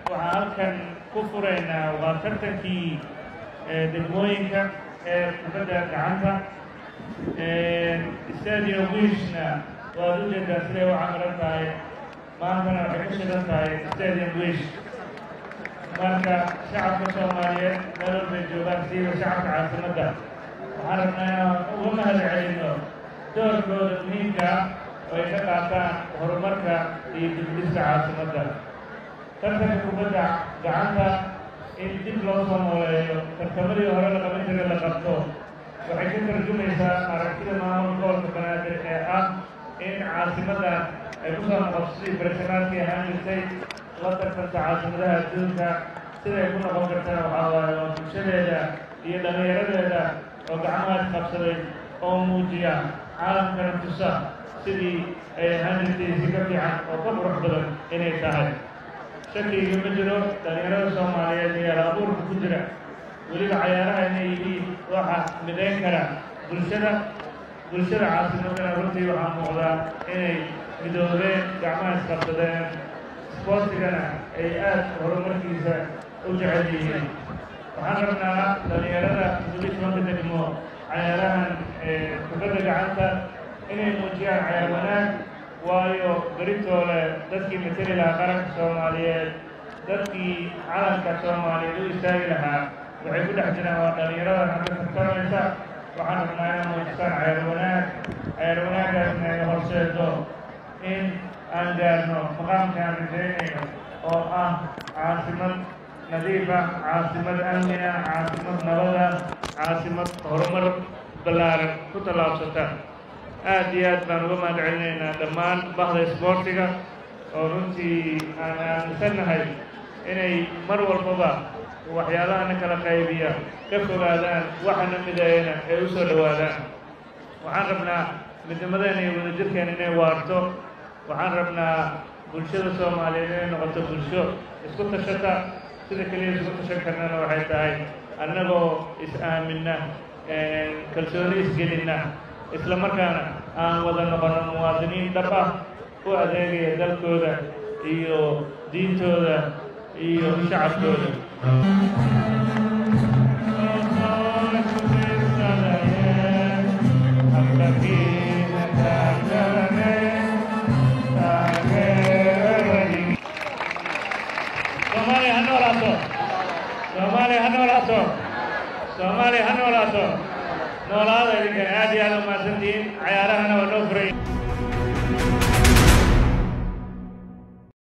waxaan halkan ku furaynaa waa tartankii degmooyinka ee kubadda gacanta stadium wishna waad u jeedaa siday u camiran tahay maantana waxay ku shidan tahay stadium wish marka shacabka soomaaliyeed meel walbay joogaan siiba shacabka caasimadda waxaan rabnaa inaan uga mahad celino doorkooda muhiimka ah oo ay ka qaataan horumarka iyo dibdhiska caasimadda tartanka kubadda gacanta in dib loo soo nooleeyo tartamadii hore la qaban jiray la qabto waxay ka tarjumaysaa aragtida maamul gobolka banaadir ee ah in caasimaddan ay ku soo noqoto sidii barashanaadkii ahaan jirtay la tartanta caasimadaha adduunka siday ku noqon kartana waxaa waaye waa bulshadeeda iyo dhallinyaradeeda oo gacmahaas qabsaday oo muujiya caalamkana tusa sidii ay ahaan jirtay si ka fiican oo ka qurux badan inay tahay shakiga ma jiro dhallinyarada soomaaliyeed iyo abuurka ku jira weliba cayaaraha inay yihiin waxa midayn kara bulshada bulshada caasimadana runtii waxaa muuqdaa inay midoobeen gacmaha isqabsadeen isboortigana ay aada horumarkiisa u jecel yihiin waxaan rabnaa dhallinyarada muqdishoonka degmo cayaarahan kubadda gacanta inay muujiyaan cayaar wanaag waayo beritoole dadkii mateli lahaa qaranka soomaaliyeed dadkii calanka soomaaliyeed u istaagi lahaa waxay ku dhex jiraan waa dhallinyarada hadda tartamaysa waxaan rabnaa inay muujistaan cayaar wanaag cayaar wanaagaasna ay horseedo in aan gaarno maqaamka aan rajaynayno oo ah caasimad nadiifa caasimad amniga caasimad nabada caasimad horumar ballaaran ku tallaabsata aad iyo aad baan uga mahad celinaynaa dhammaan bahda isboortiga oo runtii aan aaminsannahay inay mar walbaba waxyaalahana kala qaybiya ka fogaadaan waxana mideeyana ay u soo dhowaadaan waxaan rabnaa midnimadeena iyo wadajirkeena inay waarto waxaan rabnaa bulshada soomaaliyeed inay noqoto bulsho isku tashata sida keliya isku tashan karnana waxay tahay annagoo is-aaminna kalsooni isgelinna isla markaana aan wada noqono muwaadiniin dhab ah u adeegaya dalkooda iyo diintooda iyo shacabkooda soomaaliya ha noolaato soomaaliya ha noolaato soomaaliya ha noolaato noolaada idinkan aad iyo aad u mahadsantihiin cayaarahana waa noo furay